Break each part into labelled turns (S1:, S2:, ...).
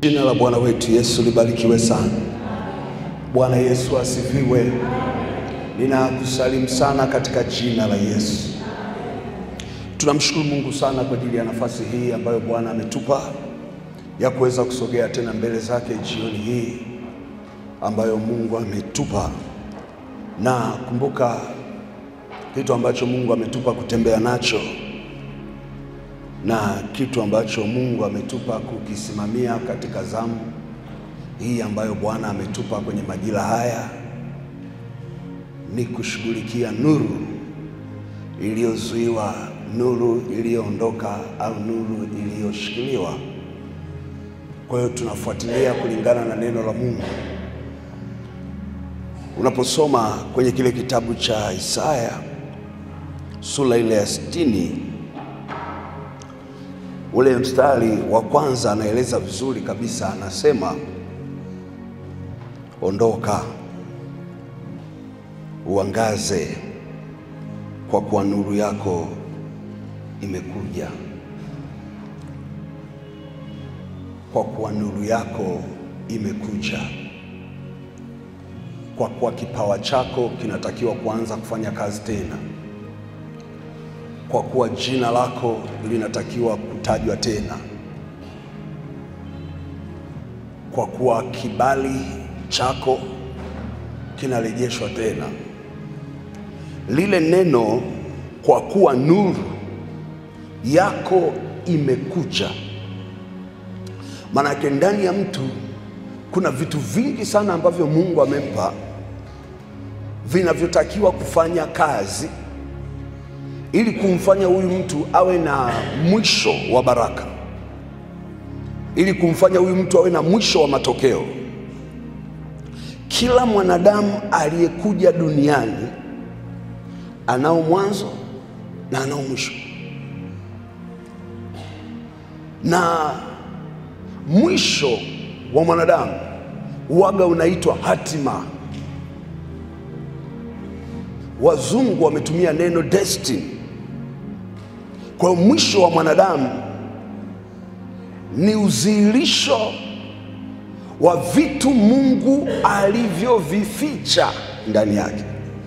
S1: Jina la Bwana wetu Yesu libarikiwe sana. Bwana Yesu asifiwe. Ninakusalimu sana katika jina la Yesu. Tunamshukuru Mungu sana kwa ajili ya nafasi hii ambayo Bwana ametupa ya kuweza kusogea tena mbele zake jioni hii ambayo Mungu ametupa, na kumbuka kitu ambacho Mungu ametupa kutembea nacho na kitu ambacho Mungu ametupa kukisimamia katika zamu hii ambayo Bwana ametupa kwenye majira haya ni kushughulikia nuru iliyozuiwa, nuru iliyoondoka au nuru iliyoshikiliwa. Kwa hiyo tunafuatilia kulingana na neno la Mungu. Unaposoma kwenye kile kitabu cha Isaya sura ile ya sitini ule mstari wa kwanza anaeleza vizuri kabisa, anasema ondoka, uangaze, kwa kuwa nuru yako imekuja, kwa kuwa nuru yako imekuja, kwa kuwa kipawa chako kinatakiwa kuanza kufanya kazi tena kwa kuwa jina lako linatakiwa kutajwa tena, kwa kuwa kibali chako kinarejeshwa tena. Lile neno kwa kuwa nuru yako imekuja, maanake ndani ya mtu kuna vitu vingi sana ambavyo Mungu amempa vinavyotakiwa kufanya kazi ili kumfanya huyu mtu awe na mwisho wa baraka, ili kumfanya huyu mtu awe na mwisho wa matokeo. Kila mwanadamu aliyekuja duniani anao mwanzo na anao mwisho, na mwisho wa mwanadamu waga unaitwa hatima. Wazungu wametumia neno destiny. Kwa hiyo mwisho wa mwanadamu ni udhihirisho wa vitu Mungu alivyovificha ndani yake,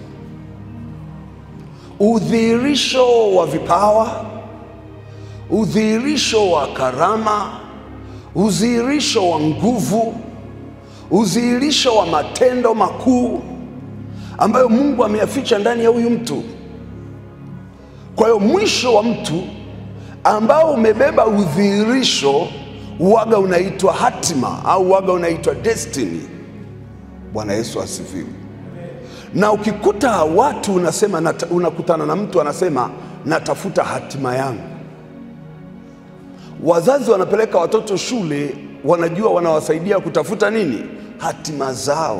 S1: udhihirisho wa vipawa, udhihirisho wa karama, udhihirisho wa nguvu, udhihirisho wa matendo makuu ambayo Mungu ameyaficha ndani ya huyu mtu. Kwa hiyo mwisho wa mtu ambao umebeba udhihirisho waga unaitwa hatima au waga unaitwa destiny. Bwana Yesu asifiwe. Na ukikuta watu unasema nata, unakutana na mtu anasema natafuta hatima yangu. Wazazi wanapeleka watoto shule, wanajua wanawasaidia kutafuta nini? Hatima zao.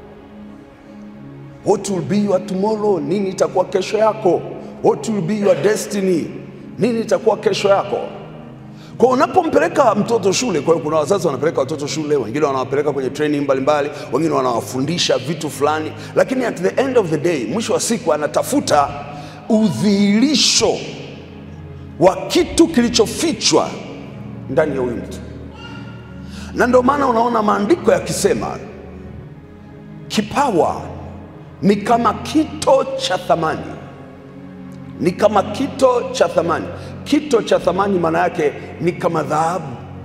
S1: What will be your tomorrow? Nini itakuwa kesho yako? What will be your destiny? Nini itakuwa kesho yako? Kwa unapompeleka mtoto shule, kwa hiyo kuna wazazi wanapeleka watoto shule, wengine wanawapeleka kwenye training mbalimbali, wengine wanawafundisha vitu fulani, lakini at the end of the day, mwisho wa siku anatafuta udhihirisho wa kitu kilichofichwa ndani ya huyu mtu, na ndio maana unaona maandiko yakisema kipawa ni kama kito cha thamani ni kama kito cha thamani. Kito cha thamani maana yake ni kama dhahabu,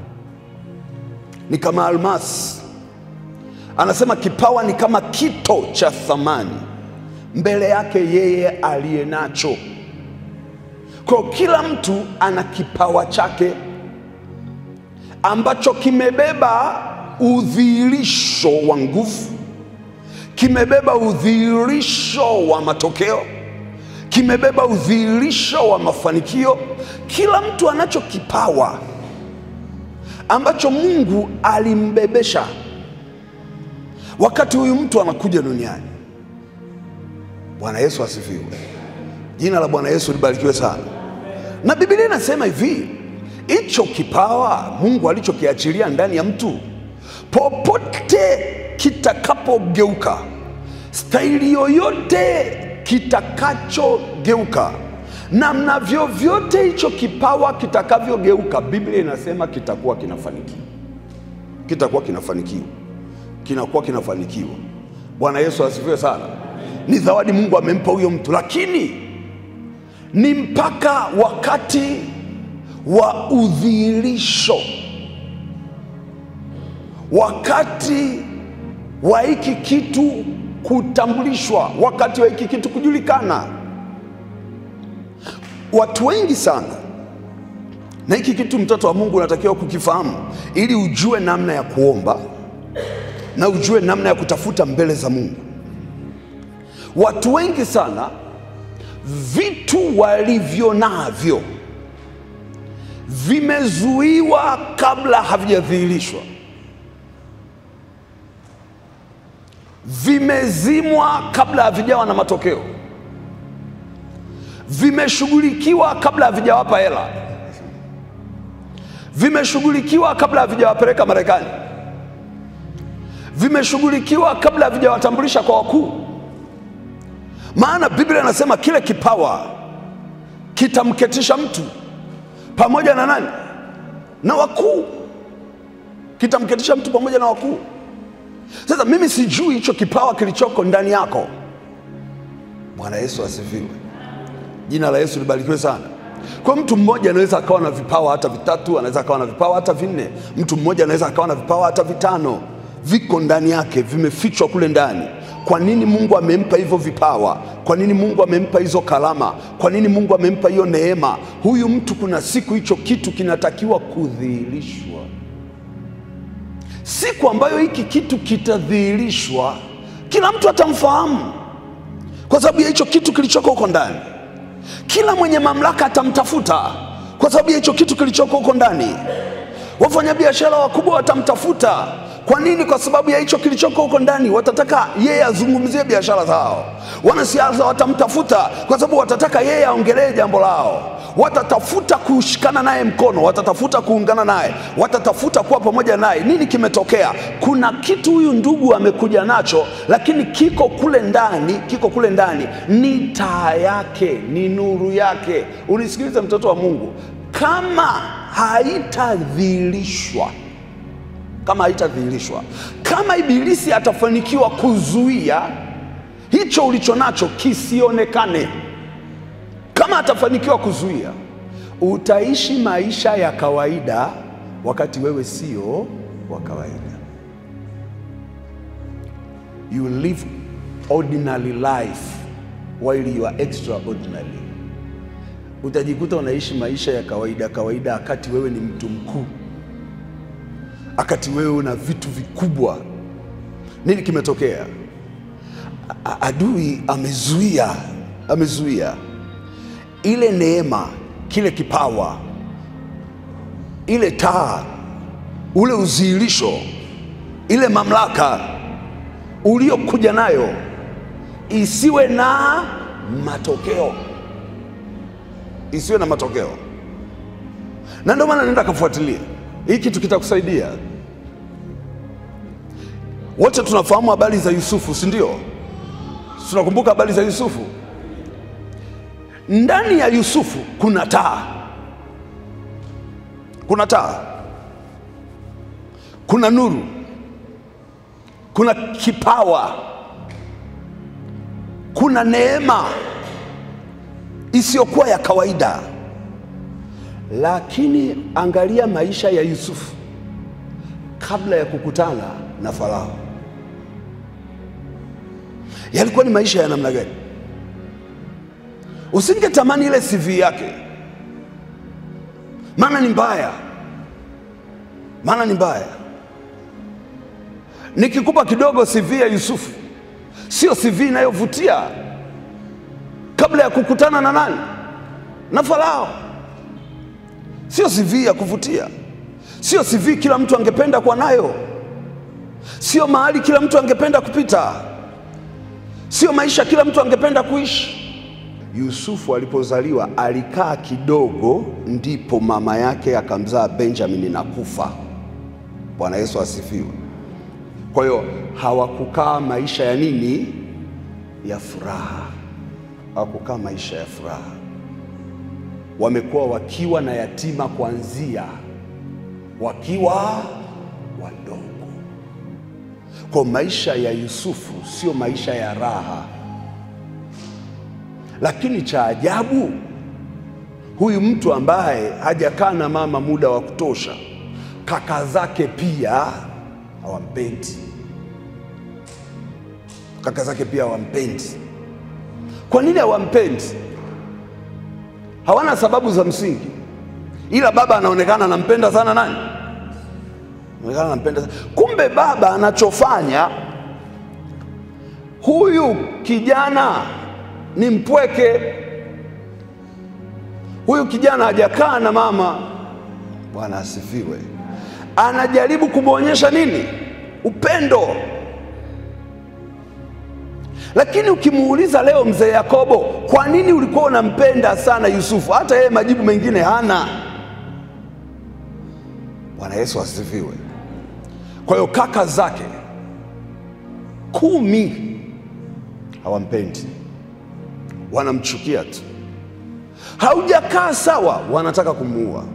S1: ni kama almasi. Anasema kipawa ni kama kito cha thamani mbele yake yeye aliye nacho. Kwa kila mtu ana kipawa chake ambacho kimebeba udhihirisho wa nguvu, kimebeba udhihirisho wa matokeo kimebeba udhihirisho wa mafanikio. Kila mtu anacho kipawa ambacho Mungu alimbebesha wakati huyu mtu anakuja duniani. Bwana Yesu asifiwe. Jina la Bwana Yesu libarikiwe sana. Na Biblia inasema hivi, hicho kipawa Mungu alichokiachilia ndani ya mtu, popote kitakapogeuka, staili yoyote kitakachogeuka namna vyovyote hicho kipawa kitakavyogeuka, Biblia inasema kitakuwa kinafanikiwa. kitakuwa kinafanikiwa, kinakuwa kinafanikiwa. Bwana Yesu asifiwe sana. Ni zawadi Mungu amempa huyo mtu, lakini ni mpaka wakati wa udhihirisho, wakati wa hiki kitu kutambulishwa, wakati wa hiki kitu kujulikana. Watu wengi sana, na hiki kitu mtoto wa Mungu unatakiwa kukifahamu ili ujue namna ya kuomba na ujue namna ya kutafuta mbele za Mungu. Watu wengi sana vitu walivyo navyo vimezuiwa kabla havijadhihirishwa, vimezimwa kabla havijawa na matokeo, vimeshughulikiwa kabla havijawapa hela, vimeshughulikiwa kabla havijawapeleka Marekani, vimeshughulikiwa kabla havijawatambulisha kwa wakuu. Maana Biblia inasema kile kipawa kitamketisha mtu pamoja na nani? Na wakuu. Kitamketisha mtu pamoja na wakuu. Sasa mimi sijui hicho kipawa kilichoko ndani yako. Bwana Yesu asifiwe, jina la Yesu libarikiwe sana. Kwa mtu mmoja anaweza akawa na vipawa hata vitatu, anaweza akawa na vipawa hata vinne. Mtu mmoja anaweza akawa na vipawa hata vitano, viko ndani yake, vimefichwa kule ndani. Kwa nini Mungu amempa hivyo vipawa? Kwa nini Mungu amempa hizo kalama? Kwa nini Mungu amempa hiyo neema? Huyu mtu kuna siku hicho kitu kinatakiwa kudhihirishwa. Siku ambayo hiki kitu kitadhihirishwa, kila mtu atamfahamu kwa sababu ya hicho kitu kilichoko huko ndani. Kila mwenye mamlaka atamtafuta kwa sababu ya hicho kitu kilichoko huko ndani. Wafanyabiashara wakubwa watamtafuta kwa nini? Kwa sababu ya hicho kilichoko huko ndani. Watataka yeye azungumzie biashara zao. Wanasiasa watamtafuta kwa sababu watataka yeye aongelee jambo lao. Watatafuta kushikana naye mkono, watatafuta kuungana naye, watatafuta kuwa pamoja naye. Nini kimetokea? Kuna kitu huyu ndugu amekuja nacho, lakini kiko kule ndani, kiko kule ndani, ni taa yake, ni nuru yake. Unisikilize mtoto wa Mungu, kama haitadhihirishwa kama haitadhihirishwa, kama ibilisi atafanikiwa kuzuia hicho ulicho nacho kisionekane, kama atafanikiwa kuzuia, utaishi maisha ya kawaida wakati wewe sio wa kawaida. You live ordinary life while you are extraordinary. Utajikuta unaishi maisha ya kawaida kawaida wakati wewe ni mtu mkuu akati wewe una vitu vikubwa. Nini kimetokea? A- Adui amezuia, amezuia ile neema, kile kipawa, ile taa, ule uzihirisho, ile mamlaka uliokuja nayo isiwe na matokeo, isiwe na matokeo. Na ndio maana nenda kafuatilia hii kitu kitakusaidia. Wote tunafahamu habari za Yusufu, si ndio? Tunakumbuka habari za Yusufu. Ndani ya Yusufu kuna taa, kuna taa, kuna nuru, kuna kipawa, kuna neema isiyokuwa ya kawaida. Lakini angalia maisha ya Yusufu kabla ya kukutana na Farao, yalikuwa ni maisha ya namna gani? Usingetamani ile CV yake, maana ni mbaya, maana ni mbaya. Nikikupa kidogo CV ya Yusufu, sio CV inayovutia kabla ya kukutana na nani? Na Farao. Sio CV ya kuvutia, sio CV kila mtu angependa kuwa nayo, sio mahali kila mtu angependa kupita, sio maisha kila mtu angependa kuishi. Yusufu alipozaliwa alikaa kidogo, ndipo mama yake akamzaa Benjamini na kufa. Bwana Yesu asifiwe. Kwa hiyo hawakukaa maisha ya nini? Ya furaha, hawakukaa maisha ya furaha wamekuwa wakiwa na yatima kuanzia wakiwa wadogo. Kwa maisha ya Yusufu sio maisha ya raha, lakini cha ajabu, huyu mtu ambaye hajakaa na mama muda wa kutosha, kaka zake pia hawampendi, kaka zake pia hawampendi. Kwa nini hawampendi? Hawana sababu za msingi, ila baba anaonekana anampenda sana nani? Anaonekana anampenda sana. Kumbe baba anachofanya, huyu kijana ni mpweke, huyu kijana hajakaa na mama. Bwana asifiwe. Anajaribu kumwonyesha nini? Upendo. Lakini ukimuuliza leo mzee Yakobo, kwa nini ulikuwa unampenda sana Yusufu? Hata yeye majibu mengine hana. Bwana Yesu asifiwe. Kwa hiyo kaka zake kumi hawampendi, wanamchukia tu. Haujakaa sawa, wanataka kumuua.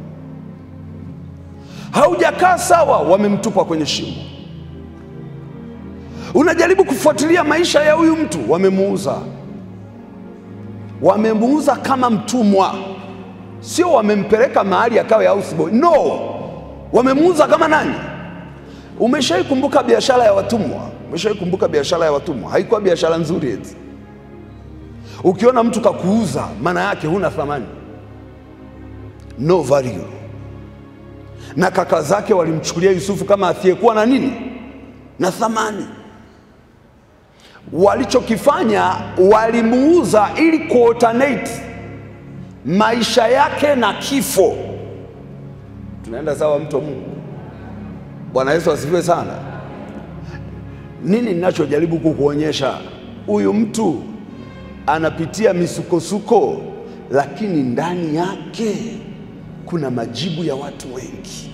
S1: Haujakaa sawa, wamemtupa kwenye shimo. Unajaribu kufuatilia maisha ya huyu mtu, wamemuuza. Wamemuuza kama mtumwa, sio wamempeleka mahali akawe houseboy. No, wamemuuza kama nani? Umeshawai kumbuka biashara ya watumwa? Umeshawai kumbuka biashara ya watumwa? Haikuwa biashara nzuri eti. Ukiona mtu kakuuza, maana yake huna thamani, no value. Na kaka zake walimchukulia Yusufu kama asiyekuwa na nini, na thamani. Walichokifanya, walimuuza ili kualternate maisha yake na kifo. Tunaenda sawa, mtu wa Mungu? Bwana Yesu asifiwe sana. Nini ninachojaribu kukuonyesha? Huyu mtu anapitia misukosuko, lakini ndani yake kuna majibu ya watu wengi.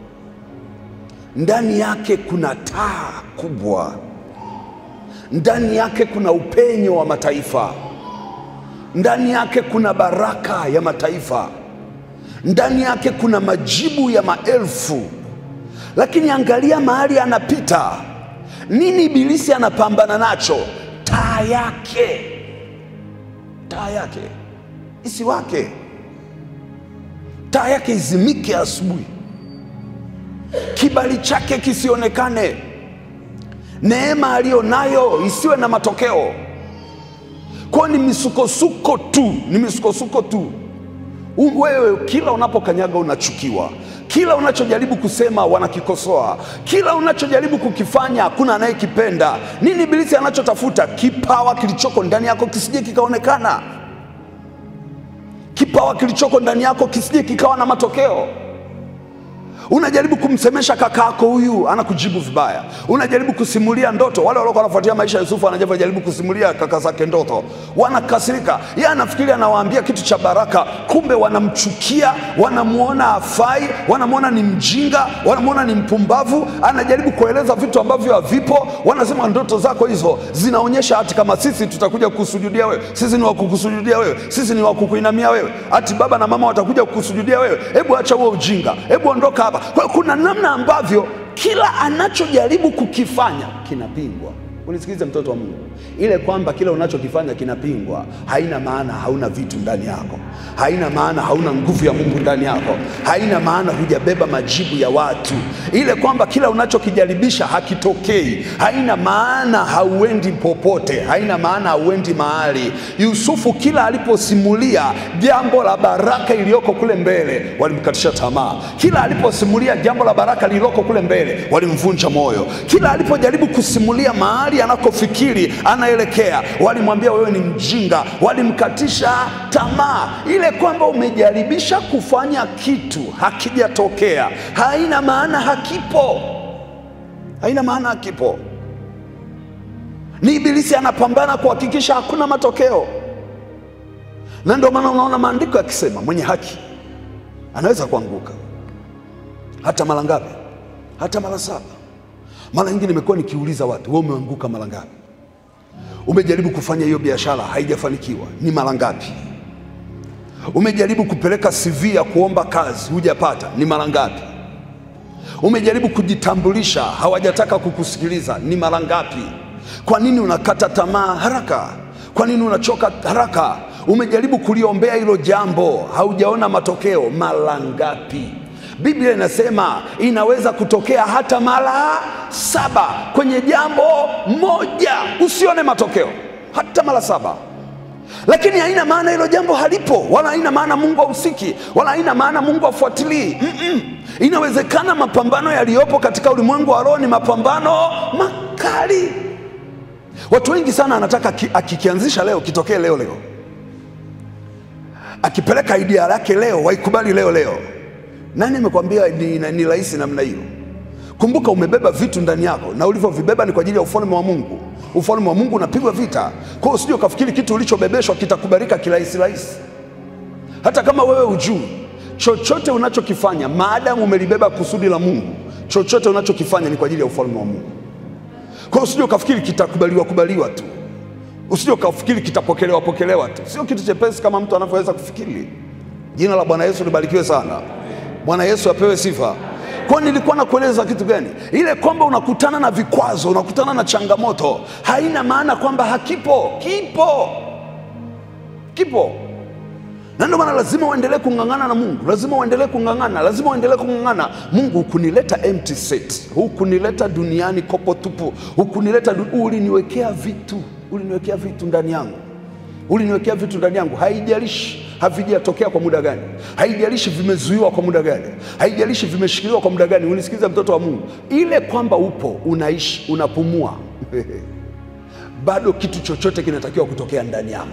S1: Ndani yake kuna taa kubwa, ndani yake kuna upenyo wa mataifa, ndani yake kuna baraka ya mataifa, ndani yake kuna majibu ya maelfu. Lakini angalia mahali anapita, nini ibilisi anapambana nacho? Taa yake, taa yake isiwake, taa yake izimike asubuhi, kibali chake kisionekane, neema aliyonayo isiwe na matokeo. Kwa ni misukosuko tu, ni misukosuko tu. Wewe kila unapokanyaga unachukiwa, kila unachojaribu kusema wanakikosoa, kila unachojaribu kukifanya hakuna anayekipenda. Nini ibilisi anachotafuta? Kipawa kilichoko ndani yako kisije kikaonekana, kipawa kilichoko ndani yako kisije kikawa na matokeo. Unajaribu kumsemesha kaka yako, huyu anakujibu vibaya. Unajaribu kusimulia ndoto, wale waliokuwa wanafuatia maisha ya Yusufu wanajaribu kusimulia kaka zake ndoto, wanakasirika. Yeye anafikiria anawaambia kitu cha baraka, kumbe wanamchukia, wanamwona afai, wanamwona ni mjinga, wanamwona ni mpumbavu. Anajaribu kueleza vitu ambavyo havipo. Wanasema ndoto zako hizo zinaonyesha hati kama sisi tutakuja kukusujudia wewe, sisi ni wa kukusujudia wewe, sisi ni wa kukuinamia wewe, hati baba na mama watakuja kukusujudia wewe. Hebu acha huo ujinga, hebu ondoka hapa. Kwa hiyo kuna namna ambavyo kila anachojaribu kukifanya kinapingwa. Unisikilize mtoto wa Mungu, ile kwamba kila unachokifanya kinapingwa haina maana hauna vitu ndani yako, haina maana hauna nguvu ya Mungu ndani yako, haina maana hujabeba majibu ya watu. Ile kwamba kila unachokijaribisha hakitokei haina maana hauendi popote, haina maana hauendi mahali. Yusufu kila aliposimulia jambo la baraka iliyoko kule mbele, walimkatisha tamaa. Kila aliposimulia jambo la baraka lililoko kule mbele, walimvunja moyo. Kila alipojaribu kusimulia mahali anakofikiri anaelekea, walimwambia wewe ni mjinga, walimkatisha tamaa. Ile kwamba umejaribisha kufanya kitu hakijatokea, haina maana hakipo, haina maana hakipo. Ni ibilisi anapambana kuhakikisha hakuna matokeo, na ndio maana unaona maandiko yakisema mwenye haki anaweza kuanguka hata mara ngapi? Hata mara saba. Mara nyingi nimekuwa nikiuliza watu, wewe umeanguka mara ngapi? Umejaribu kufanya hiyo biashara haijafanikiwa, ni mara ngapi? Umejaribu kupeleka CV ya kuomba kazi hujapata, ni mara ngapi? Umejaribu kujitambulisha, hawajataka kukusikiliza. Ni mara ngapi? Kwa nini unakata tamaa haraka? Kwa nini unachoka haraka? Umejaribu kuliombea hilo jambo, haujaona matokeo. Mara ngapi? Biblia inasema inaweza kutokea hata mara saba kwenye jambo moja, usione matokeo hata mara saba lakini haina maana hilo jambo halipo, wala haina maana Mungu hahusiki, wala haina maana Mungu hafuatilii. Mm-mm. Inawezekana mapambano yaliyopo katika ulimwengu wa roho ni mapambano makali. Watu wengi sana anataka ki- akikianzisha leo kitokee leo leo, akipeleka idea yake leo waikubali leo leo. Nani amekwambia ni, ni rahisi namna hiyo? Kumbuka umebeba vitu ndani yako, na ulivyovibeba ni kwa ajili ya ufalme wa Mungu. Ufalme wa Mungu unapigwa vita. Kwa hiyo usije ukafikiri kitu ulichobebeshwa kitakubalika kirahisi rahisi, hata kama wewe ujui. Chochote unachokifanya maadamu umelibeba kusudi la Mungu, chochote unachokifanya ni kwa ajili ya ufalme wa Mungu. Kwa hiyo usije ukafikiri kitakubaliwa kubaliwa tu, usije ukafikiri kitapokelewa pokelewa tu. Sio kitu chepesi kama mtu anavyoweza kufikiri. Jina la Bwana Yesu libarikiwe sana. Bwana Yesu apewe sifa. Kwa hiyo nilikuwa nakueleza kitu gani? Ile kwamba unakutana na vikwazo, unakutana na changamoto, haina maana kwamba hakipo. Kipo, kipo, na ndio maana lazima uendelee kung'ang'ana na Mungu, lazima uendelee kung'ang'ana, lazima uendelee kung'ang'ana. Mungu, hukunileta empty set, hukunileta duniani kopo tupu, hukunileta du... uliniwekea vitu, uliniwekea vitu ndani yangu uliniwekea vitu ndani yangu, haijalishi havijatokea kwa muda gani, haijalishi vimezuiwa kwa muda gani, haijalishi vimeshikiliwa kwa muda gani. Unisikiza mtoto wa Mungu, ile kwamba upo, unaishi, unapumua bado kitu chochote kinatakiwa kutokea ndani yako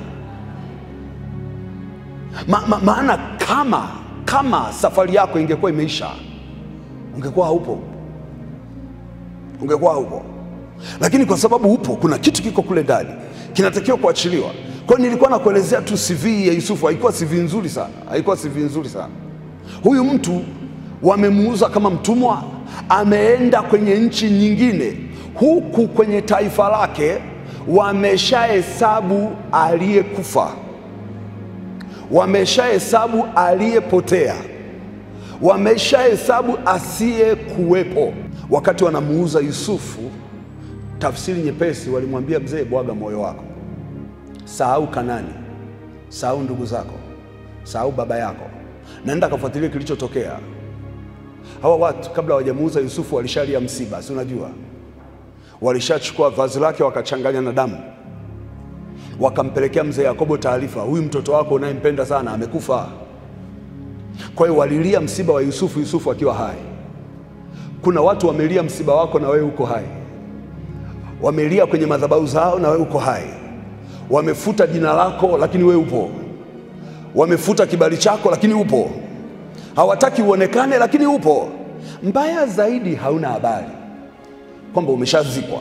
S1: ma, ma, maana kama kama safari yako ingekuwa imeisha, ungekuwa haupo, ungekuwa haupo lakini kwa sababu upo, kuna kitu kiko kule ndani kinatakiwa kuachiliwa. Kwa hiyo nilikuwa nakuelezea tu CV ya Yusufu, haikuwa CV nzuri sana, haikuwa CV nzuri sana. Huyu mtu wamemuuza kama mtumwa, ameenda kwenye nchi nyingine, huku kwenye taifa lake wameshahesabu aliyekufa, wameshahesabu aliyepotea, wameshahesabu asiyekuwepo. Wakati wanamuuza Yusufu, tafsiri nyepesi, walimwambia mzee, bwaga moyo wako, sahau Kanani, sahau ndugu zako, sahau baba yako, naenda kafuatilia kilichotokea. Hawa watu kabla hawajamuuza Yusufu walishalia msiba, si unajua, walishachukua vazi lake wakachanganya na damu, wakampelekea mzee Yakobo taarifa, huyu mtoto wako unayempenda sana amekufa. Kwa hiyo walilia msiba wa Yusufu, Yusufu akiwa hai. Kuna watu wamelia msiba wako na wewe uko hai wamelia kwenye madhabahu zao na wewe uko hai. Wamefuta jina lako lakini wewe upo. Wamefuta kibali chako lakini upo. Hawataki uonekane lakini upo. Mbaya zaidi, hauna habari kwamba umeshazikwa.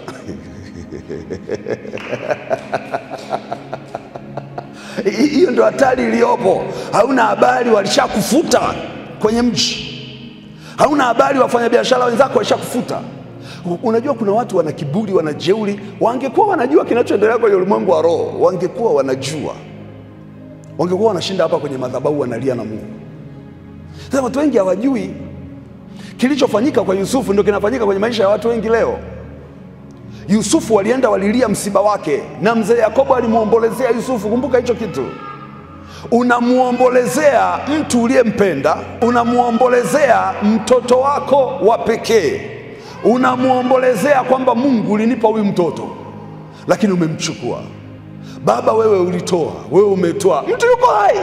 S1: Hiyo ndio hatari iliyopo. Hauna habari, walishakufuta kwenye mji. Hauna habari, wafanyabiashara wenzako walishakufuta. Unajua, kuna watu wana kiburi, wana jeuri. Wangekuwa wanajua kinachoendelea kwenye ulimwengu wa roho, wangekuwa wanajua, wangekuwa wanashinda hapa kwenye madhabahu wanalia na Mungu. Sasa watu wengi hawajui kilichofanyika kwa Yusufu, ndio kinafanyika kwenye maisha ya watu wengi leo. Yusufu walienda walilia msiba wake, na mzee Yakobo alimwombolezea Yusufu. Kumbuka hicho kitu, unamwombolezea mtu uliyempenda, unamwombolezea mtoto wako wa pekee unamwombolezea kwamba Mungu ulinipa huyu mtoto, lakini umemchukua. Baba, wewe ulitoa, wewe umetoa, mtu yuko hai,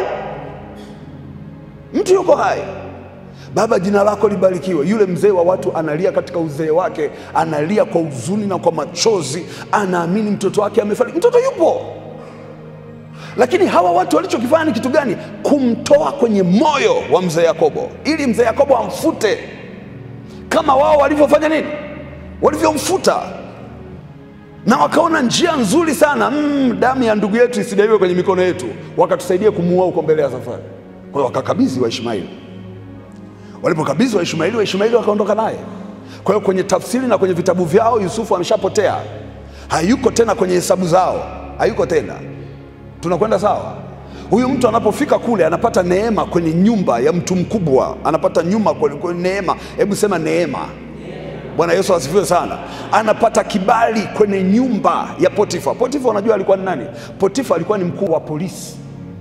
S1: mtu yuko hai. Baba, jina lako libarikiwe. Yule mzee wa watu analia katika uzee wake, analia kwa huzuni na kwa machozi, anaamini mtoto wake amefariki. Mtoto yupo, lakini hawa watu walichokifanya ni kitu gani? Kumtoa kwenye moyo wa mzee Yakobo, ili mzee Yakobo amfute kama wao walivyofanya nini, walivyomfuta, na wakaona njia nzuri sana mm, damu ya ndugu yetu isidaiwe kwenye mikono yetu, wakatusaidia kumuua huko mbele ya safari. Kwa hiyo wakakabidhi Waishmaeli. Walipokabidhi Waishmaeli, Waishmaeli wakaondoka naye. Kwa hiyo kwenye tafsiri na kwenye vitabu vyao Yusufu ameshapotea, hayuko tena kwenye hesabu zao, hayuko tena. Tunakwenda sawa? Huyu mtu anapofika kule anapata neema kwenye nyumba ya mtu mkubwa, anapata nyuma kwenye, kwenye neema. Hebu sema neema. Bwana Yesu asifiwe sana. Anapata kibali kwenye nyumba ya Potifa. Potifa unajua alikuwa ni nani? Potifa alikuwa ni mkuu wa polisi.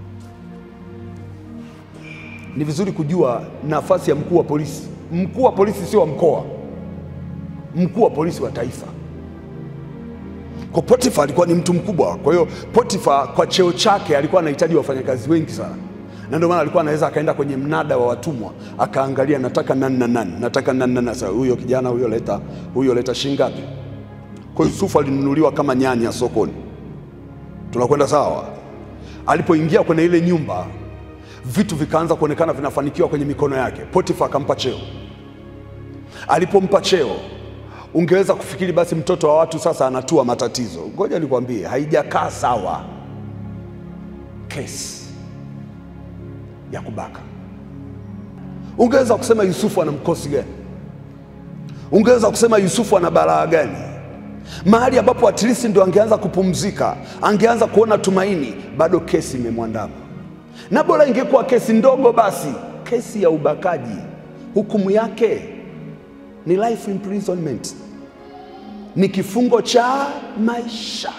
S1: Ni vizuri kujua nafasi ya mkuu wa polisi. Mkuu wa polisi sio wa mkoa, mkuu wa polisi wa taifa. Kwa Potifa alikuwa ni mtu mkubwa. Kwa hiyo Potifa kwa cheo chake alikuwa anahitaji wafanyakazi wengi sana, na ndio maana alikuwa anaweza akaenda kwenye mnada wa watumwa akaangalia, nataka nani na nani, nataka nani na nani. Sasa huyo kijana huyo leta, huyo leta shilingi ngapi? Kwa hiyo Yusufu alinunuliwa kama nyanya sokoni. Tunakwenda sawa? Alipoingia kwenye ile nyumba, vitu vikaanza kuonekana vinafanikiwa kwenye mikono yake. Potifa akampa cheo. Alipompa cheo ungeweza kufikiri basi mtoto wa watu sasa anatua matatizo. Ngoja nikwambie, haijakaa sawa kesi ya kubaka. Ungeweza kusema Yusufu ana mkosi gani? Ungeweza kusema Yusufu ana balaa gani? Mahali ambapo at least ndo angeanza kupumzika, angeanza kuona tumaini, bado kesi imemwandama. Na bora ingekuwa kesi ndogo, basi kesi ya ubakaji, hukumu yake ni life imprisonment, ni kifungo cha maisha.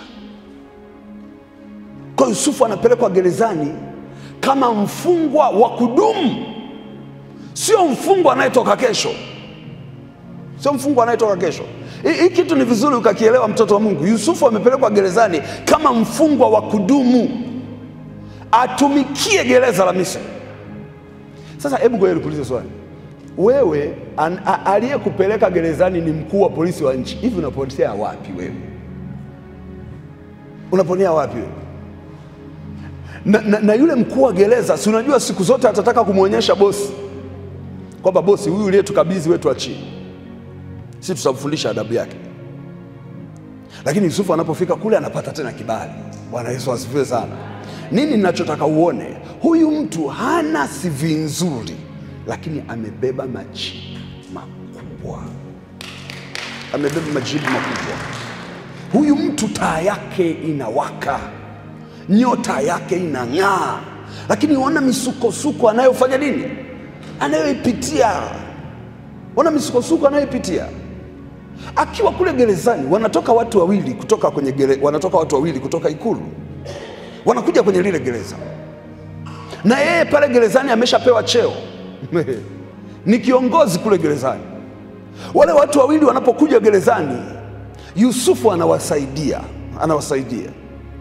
S1: Kwa Yusufu anapelekwa gerezani kama mfungwa wa kudumu, sio mfungwa anayetoka kesho, sio mfungwa anayetoka kesho. Hii kitu ni vizuri ukakielewa, mtoto wa Mungu. Yusufu amepelekwa gerezani kama mfungwa wa kudumu, atumikie gereza la Misri. Sasa hebu ngoja nikuulize swali wewe aliyekupeleka gerezani ni mkuu wa polisi wa nchi, hivi unapotea wapi wewe? Unaponea wapi wewe? Na, na, na yule mkuu wa gereza, si unajua siku zote atataka kumwonyesha bosi kwamba bosi, huyu uliyetukabidhi wetu achie, si tutamfundisha adabu yake. Lakini Yusufu anapofika kule anapata tena kibali. Bwana Yesu asifiwe sana. Nini ninachotaka uone, huyu mtu hana CV nzuri lakini amebeba majibu makubwa, amebeba majibu makubwa. Huyu mtu taa yake inawaka, nyota yake inang'aa, lakini ona misukosuko anayofanya nini, anayoipitia. Ona misukosuko anayoipitia akiwa kule gerezani. Wanatoka watu wawili kutoka kwenye gere, wanatoka watu wawili kutoka ikulu, wanakuja kwenye lile gereza, na yeye pale gerezani ameshapewa cheo ni kiongozi kule gerezani. Wale watu wawili wanapokuja gerezani, Yusufu anawasaidia, anawasaidia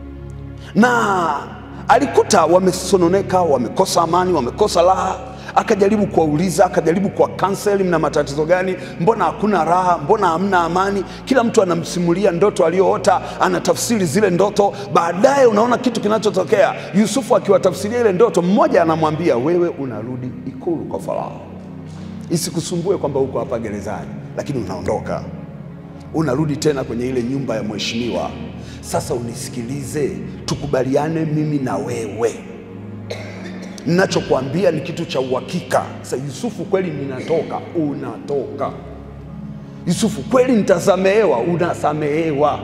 S1: na alikuta wamesononeka, wamekosa amani, wamekosa raha. Akajaribu kuwauliza, akajaribu kuwa kanseli, mna matatizo gani? Mbona hakuna raha? Mbona hamna amani? Kila mtu anamsimulia ndoto aliyoota, anatafsiri zile ndoto. Baadaye unaona kitu kinachotokea. Yusufu akiwatafsiria ile ndoto, mmoja anamwambia wewe unarudi ikulu kwa Farao, isikusumbue kwamba uko hapa gerezani, lakini unaondoka, unarudi tena kwenye ile nyumba ya mheshimiwa. Sasa unisikilize, tukubaliane mimi na wewe Ninachokwambia ni kitu cha uhakika. Sasa Yusufu, kweli ninatoka? Unatoka. Yusufu, kweli nitasamehewa? Unasamehewa.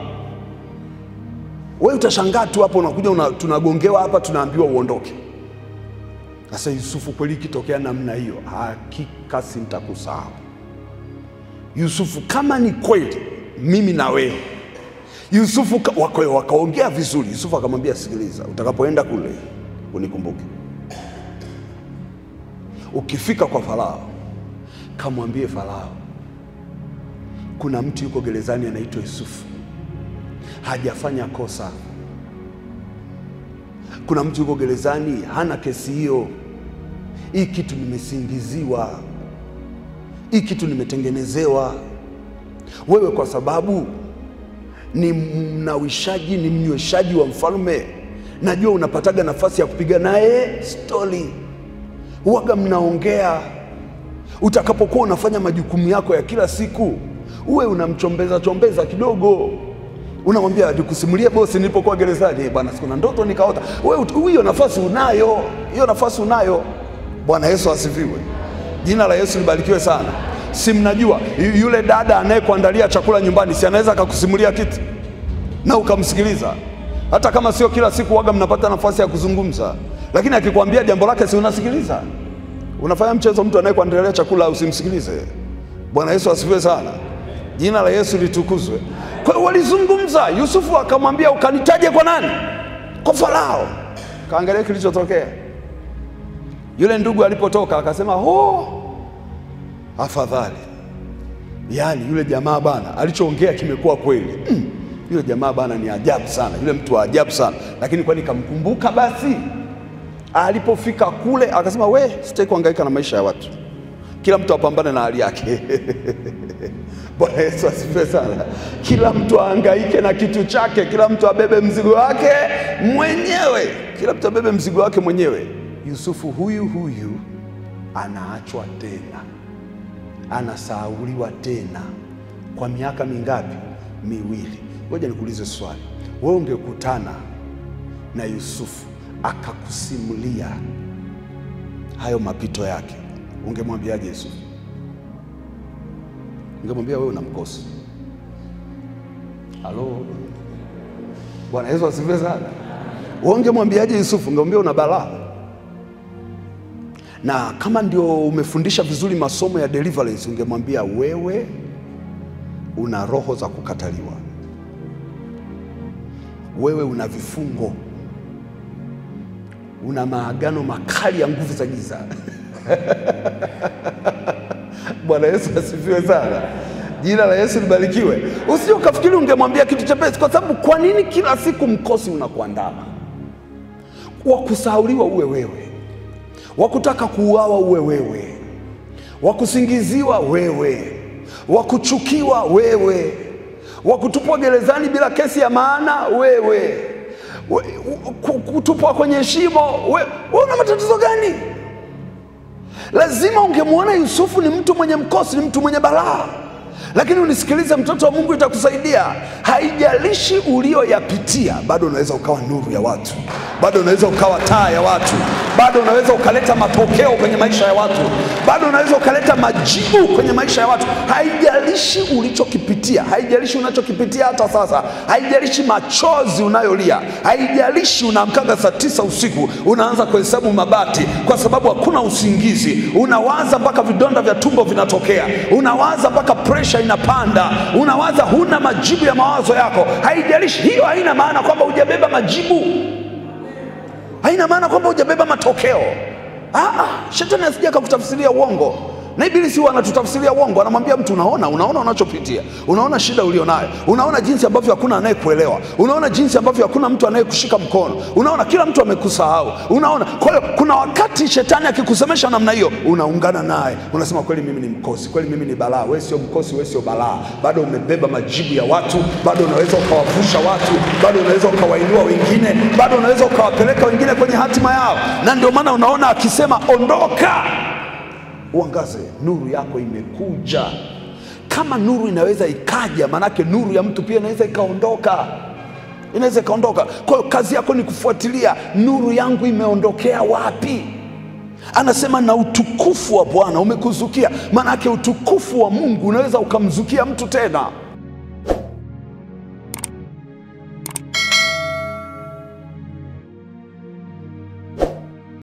S1: Wewe utashangaa tu hapo, unakuja una, tunagongewa hapa, tunaambiwa uondoke. Sasa Yusufu, kweli ikitokea namna hiyo, hakika sintakusahau. Yusufu, kama ni kweli mimi na wewe. Yusufu wakaongea vizuri. Yusufu akamwambia, sikiliza, utakapoenda kule unikumbuke Ukifika kwa Farao kamwambie Farao, kuna mtu yuko gerezani anaitwa Yusufu, hajafanya kosa. Kuna mtu yuko gerezani hana kesi hiyo. Hii kitu nimesingiziwa, hii kitu nimetengenezewa. Wewe kwa sababu ni mnawishaji, ni mnyweshaji wa mfalme, najua unapataga nafasi ya kupiga naye stori Uwaga mnaongea. Utakapokuwa unafanya majukumu yako ya kila siku, uwe unamchombeza chombeza kidogo, unamwambia nikusimulie bosi, nilipokuwa gerezani bwana, sikuna ndoto nikaota. Wewe hiyo nafasi unayo, hiyo nafasi unayo. Bwana Yesu asifiwe, jina la Yesu libarikiwe sana. Si mnajua yule dada anayekuandalia chakula nyumbani, si anaweza akakusimulia kitu na ukamsikiliza, hata kama sio kila siku waga mnapata nafasi ya kuzungumza lakini akikwambia jambo lake, si unasikiliza? Unafanya mchezo mtu anayekuandalia chakula usimsikilize? Bwana Yesu asifiwe sana, jina la Yesu litukuzwe. Kwa hiyo walizungumza, Yusufu akamwambia ukanitaje kwa nani? Kwa Farao. Kaangalia kilichotokea. Yule ndugu alipotoka akasema, ho, afadhali. Yaani yule jamaa bana alichoongea kimekuwa kweli. Mm, yule jamaa bana ni ajabu sana, yule mtu wa ajabu sana, lakini kwani kamkumbuka basi Alipofika kule akasema, we, sitaki kuhangaika na maisha ya watu, kila mtu apambane na hali yake. Bwana Yesu asifiwe sana. Kila mtu ahangaike na kitu chake, kila mtu abebe mzigo wake mwenyewe, kila mtu abebe mzigo wake mwenyewe. Yusufu huyu huyu anaachwa tena, anasahauliwa tena kwa miaka mingapi? Miwili. Ngoja nikuulize swali, wewe ungekutana na Yusufu akakusimulia hayo mapito yake, ungemwambiaje Yusufu? Ungemwambia wewe una mkosi? Halo, Bwana Yesu asifiwe sana. Wewe ungemwambiaje Yusufu? Ungemwambia una balaa. Na kama ndio umefundisha vizuri masomo ya deliverance, ungemwambia wewe una roho za kukataliwa, wewe una vifungo una maagano makali ya nguvu za giza. Bwana Yesu asifiwe sana, jina la Yesu libarikiwe. Usije ukafikiri ungemwambia kitu chepesi, kwa sababu kwa nini kila siku mkosi unakuandama? Wa kusahauliwa uwe wewe, wa kutaka kuuawa uwe wewe, wa kusingiziwa wewe, wa kuchukiwa wewe, wa kutupwa gerezani bila kesi ya maana wewe We, kutupwa kwenye shimo. We, we una matatizo gani? Lazima ungemwona Yusufu ni mtu mwenye mkosi, ni mtu mwenye balaa. Lakini unisikilize, mtoto wa Mungu, itakusaidia. Haijalishi ulioyapitia, bado unaweza ukawa nuru ya watu, bado unaweza ukawa taa ya watu, bado unaweza ukaleta matokeo kwenye maisha ya watu, bado unaweza ukaleta majibu kwenye maisha ya watu. Haijalishi ulichokipitia, haijalishi unachokipitia hata sasa, haijalishi machozi unayolia, haijalishi unaamkaga saa tisa usiku unaanza kuhesabu mabati kwa sababu hakuna usingizi, unawaza mpaka vidonda vya tumbo vinatokea, unawaza mpaka presha inapanda, unawaza huna majibu ya mawazo yako. Haijalishi, hiyo haina maana kwamba hujabeba majibu haina maana kwamba hujabeba matokeo. Aa, shetani asija akakutafsiria uongo, na ibilisi huwa anatutafsiria uongo. Anamwambia mtu, unaona, unaona unachopitia, unaona shida ulionayo, unaona jinsi ambavyo hakuna anayekuelewa, unaona jinsi ambavyo hakuna mtu anayekushika mkono, unaona kila mtu amekusahau, unaona. Kwa hiyo kuna wakati shetani akikusemesha namna hiyo, unaungana naye, unasema kweli, mimi ni mkosi, kweli mimi ni balaa. Wewe sio mkosi, wewe sio balaa, bado umebeba majibu ya watu, bado unaweza ukawavusha watu, bado unaweza ukawainua wengine, bado unaweza ukawapeleka wengine kwenye hatima yao. Na ndio maana unaona akisema ondoka uangaze, nuru yako imekuja. Kama nuru inaweza ikaja, maanake nuru ya mtu pia inaweza ikaondoka, inaweza ikaondoka. Kwa hiyo kazi yako ni kufuatilia, nuru yangu imeondokea wapi? Anasema na utukufu wa Bwana umekuzukia. Maanake utukufu wa Mungu unaweza ukamzukia mtu tena